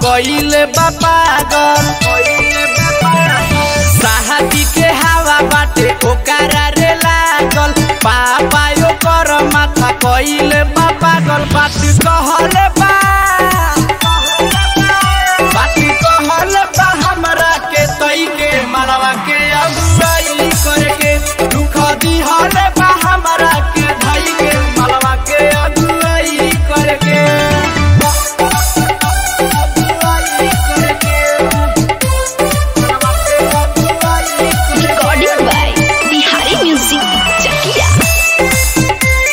कइले बा पागल साहबी के हवा बाटे ओकरा रे लागल पापा ओकर माथा कइले बा पागल बात कहले बा बात कहले बा हमरा के तई के मरवा के अगुवाई करके दुख दिहले बा हमरा के धई के मरवा के अगुवाई करके Recording by Bihari Music Chakia.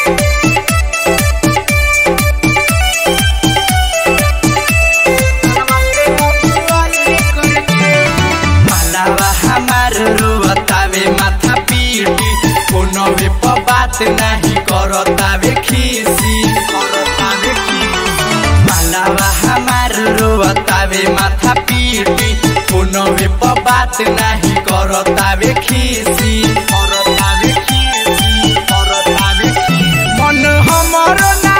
मलावा हमार रोतावे माथा पीटी कोनो वे प बात नहीं करतावे खीसी करतावे खीसी मलावा हमार रोतावे माथा पीटी कोनो वे प बात नहीं करतावे खीसी करतावे खीसी करतावे खीसी मन हमर ना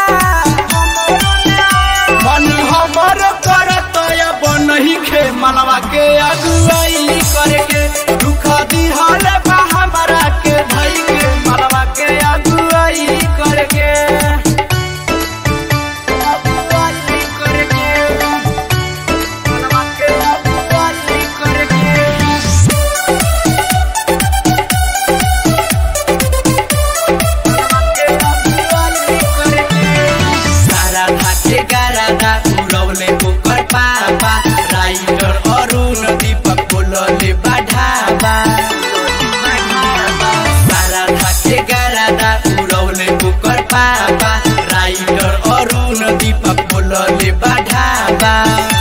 मन हमर करत अब नहीं खे मनवा के अगुवाई करके दुख दिहल बा हमरा के धई के मनवा के अगुवाई करके अगुवाई करके मनवा के अगुवाई करके सारा धाके गारादा उड़ौले ओकर पापा राइटर अरुण दीपक बोलले बाढ़ाबा सारा धाके गारादा उड़ौले ओकर पापा राइटर अरुण दीपक बोलले बाढ़ाबा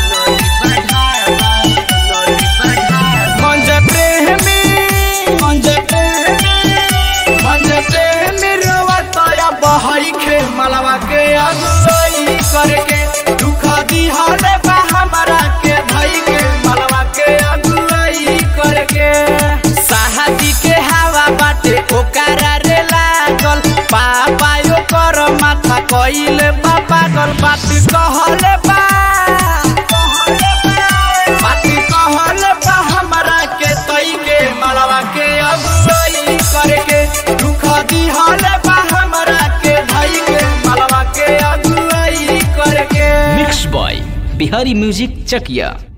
मंज प्रेमी मंज प्रेमी मंज प्रेमी रोवतया बहई खे मलवा के अगुवाई करके दुख दिहले बा हमरा के धई के मलवा के अगुवाई करके साहबी के हवा बाटे ओकरा रे लागल पापा ओकर माथा कइले बा पागल बात कहले बा बात कहले बा हमरा के तई के मलवा के अगुवाई करके दुख दिहले बा हमरा के धई के मलवा के अगुवाई करके मिक्स बॉय बिहारी म्यूजिक चकिया